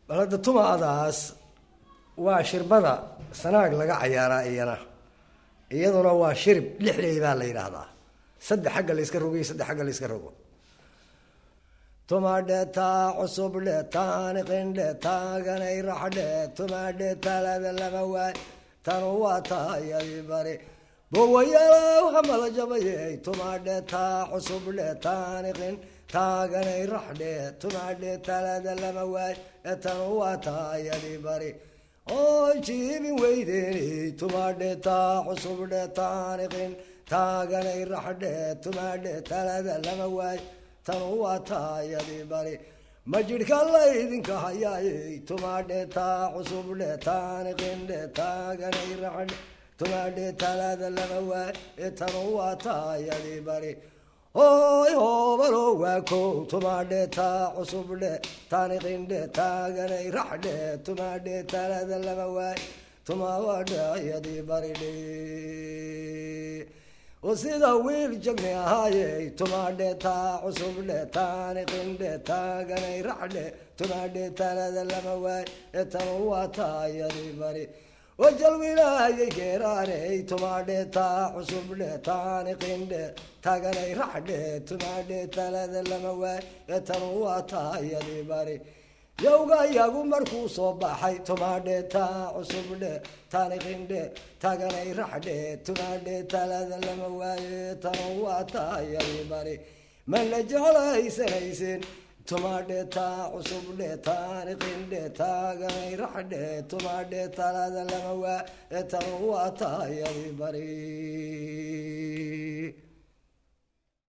bal hadda tumaadaas waa shirbada sanaag laga cayaaraa iyana iyaduna waa shirib lixley baa la yidhaahdaa saddex xagga la yska rogiyo saddex xagga la yska rogo tumadheta cusubdhe taaniqindhe taaganay raxdhe tumadhe talada lama waay tanu waa taayadi bari bowayalow hamala jabayey tumadhe taa cusubdhe taaniqin taaganay raxdhe tumadhe talada lama waay tanu waa taayadi bari oo jiibin weydeeni tumadhe taa cusubdhe taaniqin taaganay raxdhe tumadhe talada lama waay tanu waa taayadi bari ma jidhka laydinka hayaayey tumadhe taa cusubdhe taaniqindhe taaganay raxdhe tumadhe talada lama waay tanu waa taayadi bari hoy hoobalo waa kow tumadhe taa cusubdhe taaniqindhe taaganay raxdhe tumadhe talada lama waay tuma waa dhaayadi baridhe sida wiil jagni ahaayey tumadhe taa cusubdhe taaniqindhe taaganay raxdhe tumadhe talada lama waay tanu waa taayadi bari wajalwilaayay geeraaney tumadhe taa cusubdhe taaniqindhe taaganay raxdhe tumadhe talada lama waay tanu waa taayadi bari yowga iyagu markuu soo baxay tumadhe taa cusubdhe taaniqindhe taganay raxdhe tumadhe talada lama waaye tanu waa taayadi bari mana jeclaysanaysin tumadhe taa cusubdhe taaniqindhe taaganay raxdhe tumadhe talada lama waaye tanu waa taayadi bari